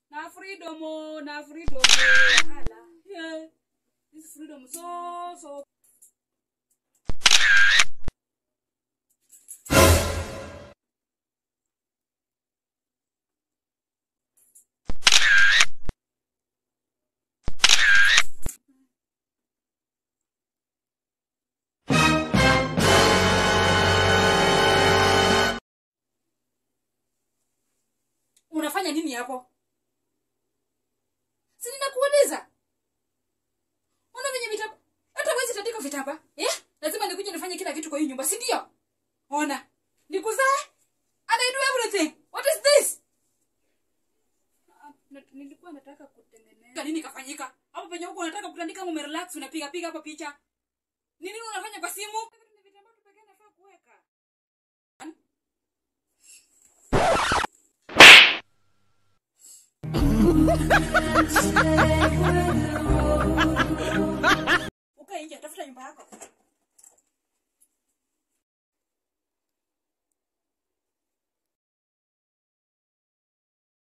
na freedom oh, na freedom oh. Hala. yeah. this freedom so so unafanya nini hapo si ninakuuliza ona venye vitamba hata wezi tandika vitamba eh? lazima nikuja nifanye kila kitu kwa hii nyumba si ndio ona nikuzae and I do everything what is this Ah, na- nilikuwa nataka kutengeneza nini kafanyika hapo penye huko unataka kutandika kama umerelax unapiga piga hapo picha nini unafanya kwa simu Ni vitambaa tu pekee nafaa kuweka